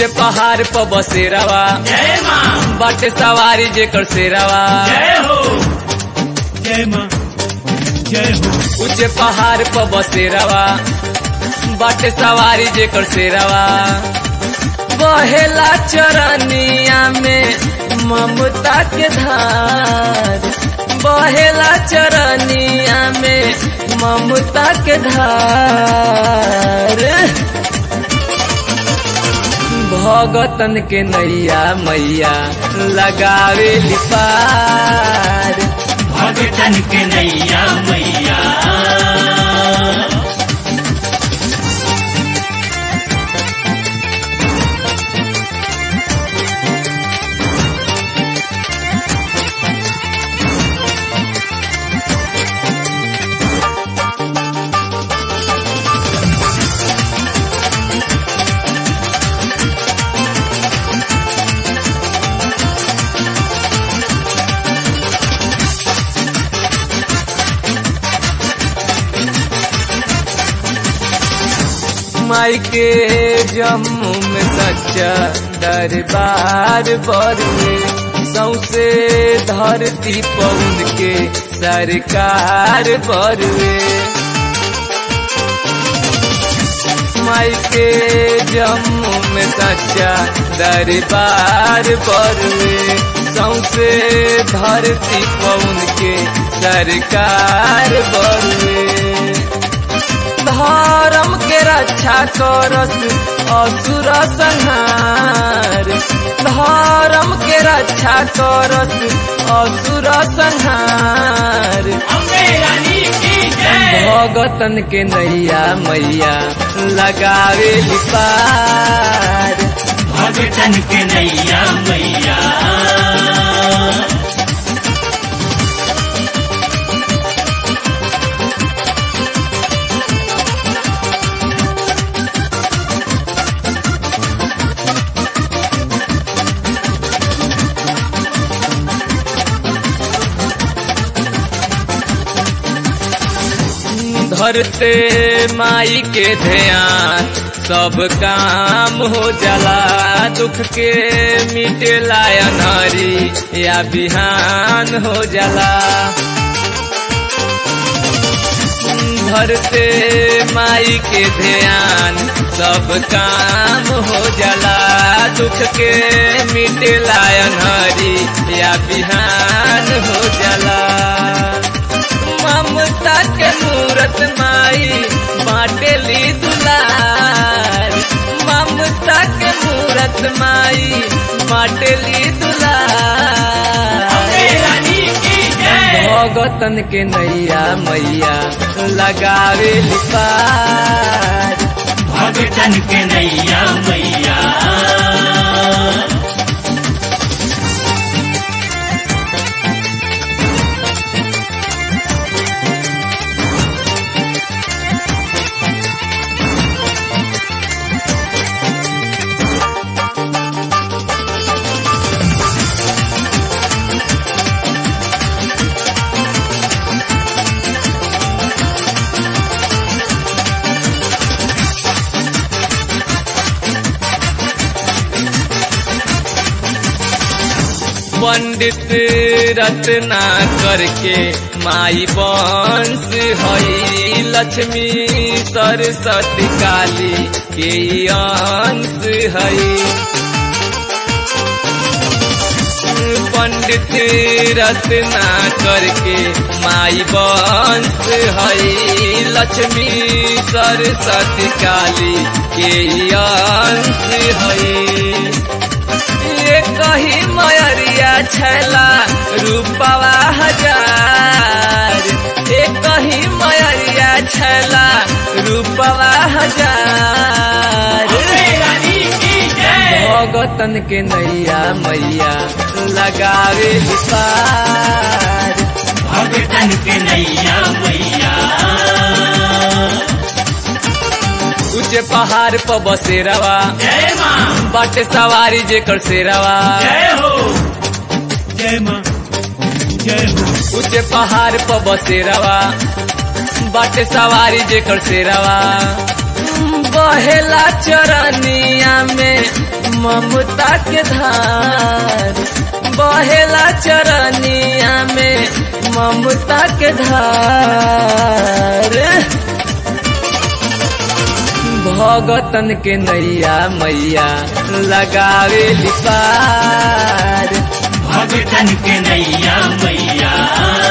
ऊंचे पहाड़ पर बसेरावा जय माँ बाटे सवारी जेकर सेरावा जय हो जय माँ जय हो ऊंचे पहाड़ पर बसेरावा बाटे सवारी जेकर सेरावा बहेला चरनिया में ममता के धार बहेला चरनिया में ममता के धार भगतन के नैया मैया लगावे पार भगतन के नैया मैया माई के जम्मू में सच्चा दरबार बरुए सौसे धरती पौन के सरकार बरुए माई के जम्मू में सच्चा दरबार बरुए सौसे धरती पौन के सरकार बरुए धर्म के रक्षा करस असुर संहार धर्म के रक्षा करस असुर संहार अम्बे रानी की जय भगतन के नैया मैया लगावे पार भगतन के नैया मैया धरते माई के ध्यान सब काम हो जाला दुख के मिटेला अनहरी या बिहान हो जाला धरते माई के ध्यान सब काम हो जाला दुख के मिटेला अनहरी या बिहान हो जाला ममता के मूरत माई बाटेली दुलार ममता के मूरत माई बाटेली दुलार अम्बे रानी की जय भगतन के नैया मैया लगावे पार भगतन के नैया मैया पंडित रत्ना करके माई वंश हई लक्ष्मी सरस्वती काली के अंश हई पंडित रत्ना करके माई वंश हई लक्ष्मी सरस्वती काली के अंश हई ये कही मयरिया छैला रूपवा हजार ये कही मयरिया छैला रूपवा हजार अम्बे रानी की जय भगतन के नैया मैया लगावे पार भगतन के नैया मैया ऊंचे पहाड़ पर बसेरावा जय माँ बाटे सवारी जेकर सेरावा जय हो जय माँ जय हो ऊंचे पहाड़ पर बसेरावा बाटे सवारी जेकर सेरावा बहेला चरनिया में ममता के धार बहेला चरनिया में ममता के धार भगतन के नैया मैया लगावे पार भगतन के नैया मैया